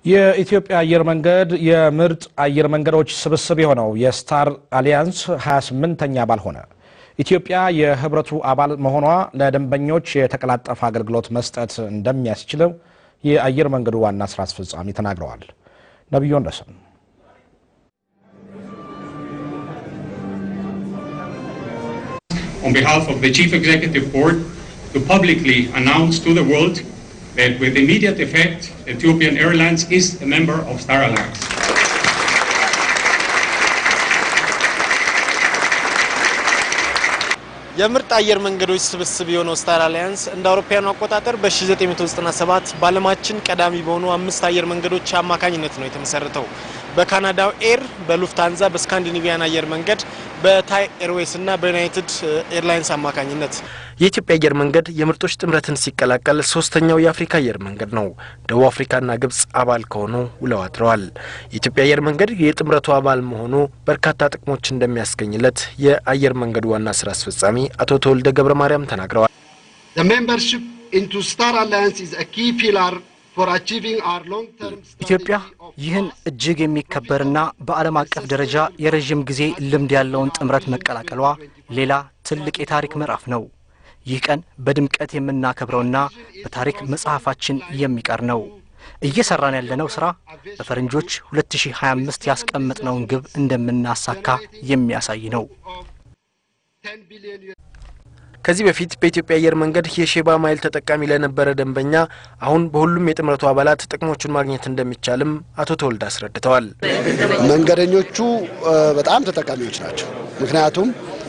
የኢትዮጵያ አየር መንገድ የምርጥ አየር መንገዶች ስብስብ የሆነው የስታር አሊያንስ 28ኛ አባል ሆነ። ኢትዮጵያ የህብረቱ አባል መሆኗ ለደንበኞች የተቀላጠፈ አገልግሎት መስጠት እንደሚያስችለው የአየር መንገዱ ዋና ስራ አስፈጻሚ ተናግረዋል። ነቢዩ ወንደሰን on behalf of the Chief Executive Board to publicly announce to the world that with immediate effect, Ethiopian Airlines is a member of Star Alliance. የምርጥ አየር መንገዶች ስብስብ የሆነው ስታር አሊያንስ እንደ አውሮፓውያኑ አቆጣጠር በ1997 በዓለማችን ቀዳሚ በሆኑ አምስት አየር መንገዶች አማካኝነት ነው የተመሰረተው። በካናዳው ኤር፣ በሉፍታንዛ፣ በስካንዲኔቪያን አየር መንገድ፣ በታይ ኤርዌይስ እና በዩናይትድ ኤርላይንስ አማካኝነት የኢትዮጵያ አየር መንገድ የምርጦች ጥምረትን ሲቀላቀል ሶስተኛው የአፍሪካ አየር መንገድ ነው። ደቡብ አፍሪካና ግብጽ አባል ከሆኑ ውለው አድረዋል። የኢትዮጵያ አየር መንገድ የጥምረቱ አባል መሆኑ በርካታ ጥቅሞች እንደሚያስገኝለት የአየር መንገዱ ዋና ስራ አስፈጻሚ አቶ ተወልደ ገብረ ማርያም ተናግረዋል። The membership into Star Alliance is a key pillar for achieving our long-term ኢትዮጵያ ይህን እጅግ የሚከበርና በዓለም አቀፍ ደረጃ የረዥም ጊዜ ልምድ ያለውን ጥምረት መቀላቀሏ ሌላ ትልቅ የታሪክ ምዕራፍ ነው። ይህ ቀን በድምቀት የምናከብረውና በታሪክ መጽሐፋችን የሚቀር ነው። እየሰራን ያለነው ስራ በፈረንጆች 2025 ያስቀመጥነውን ግብ እንደምናሳካ የሚያሳይ ነው። ከዚህ በፊት በኢትዮጵያ አየር መንገድ የሼባ ማይል ተጠቃሚ ለነበረ ደንበኛ አሁን በሁሉም የጥምረቱ አባላት ጥቅሞቹን ማግኘት እንደሚቻልም አቶ ተወልደ አስረድተዋል። መንገደኞቹ በጣም ተጠቃሚዎች ናቸው። ምክንያቱም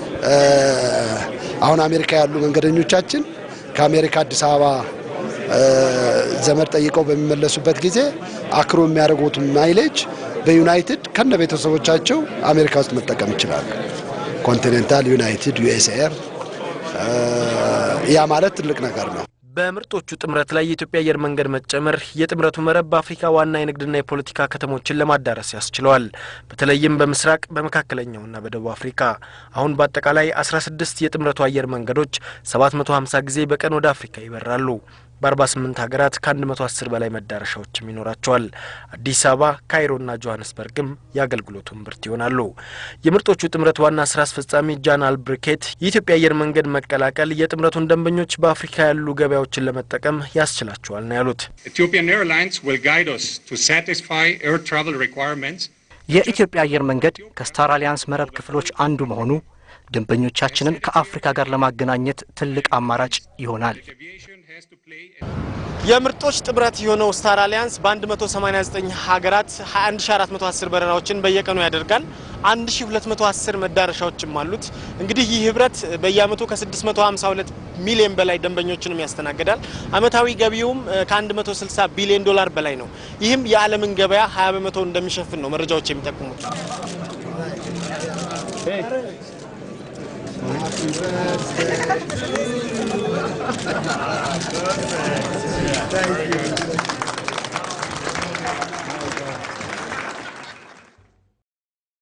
አሁን አሜሪካ ያሉ መንገደኞቻችን ከአሜሪካ አዲስ አበባ ዘመድ ጠይቀው በሚመለሱበት ጊዜ አክሮ የሚያደርጉት ማይሌጅ በዩናይትድ ከነ ቤተሰቦቻቸው አሜሪካ ውስጥ መጠቀም ይችላሉ። ኮንቲኔንታል፣ ዩናይትድ፣ ዩኤስ ኤር ያ ማለት ትልቅ ነገር ነው። በምርጦቹ ጥምረት ላይ የኢትዮጵያ አየር መንገድ መጨመር የጥምረቱ መረብ በአፍሪካ ዋና የንግድና የፖለቲካ ከተሞችን ለማዳረስ ያስችለዋል። በተለይም በምስራቅ በመካከለኛውና በደቡብ አፍሪካ አሁን በአጠቃላይ 16 የጥምረቱ አየር መንገዶች 750 ጊዜ በቀን ወደ አፍሪካ ይበራሉ። በ48 ሀገራት ከ110 በላይ መዳረሻዎችም ይኖራቸዋል። አዲስ አበባ፣ ካይሮና ጆሀንስበርግም የአገልግሎቱ እምብርት ይሆናሉ። የምርጦቹ ጥምረት ዋና ስራ አስፈጻሚ ጃን አልብርኬት የኢትዮጵያ አየር መንገድ መቀላቀል የጥምረቱን ደንበኞች በአፍሪካ ያሉ ገበያዎችን ለመጠቀም ያስችላቸዋል ነው ያሉት። Ethiopian Airlines will guide us to satisfy air travel requirements የኢትዮጵያ አየር መንገድ ከስታር አሊያንስ መረብ ክፍሎች አንዱ መሆኑ ደንበኞቻችንን ከአፍሪካ ጋር ለማገናኘት ትልቅ አማራጭ ይሆናል። የምርጦች ጥምረት የሆነው ስታር አሊያንስ በ189 ሀገራት 21410 በረራዎችን በየቀኑ ያደርጋል። 1210 መዳረሻዎችም አሉት። እንግዲህ ይህ ህብረት በየአመቱ ከ652 ሚሊዮን በላይ ደንበኞችንም ያስተናግዳል። አመታዊ ገቢውም ከ160 ቢሊዮን ዶላር በላይ ነው። ይህም የዓለምን ገበያ 20 በመቶ እንደሚሸፍን ነው መረጃዎች የሚጠቁሙት።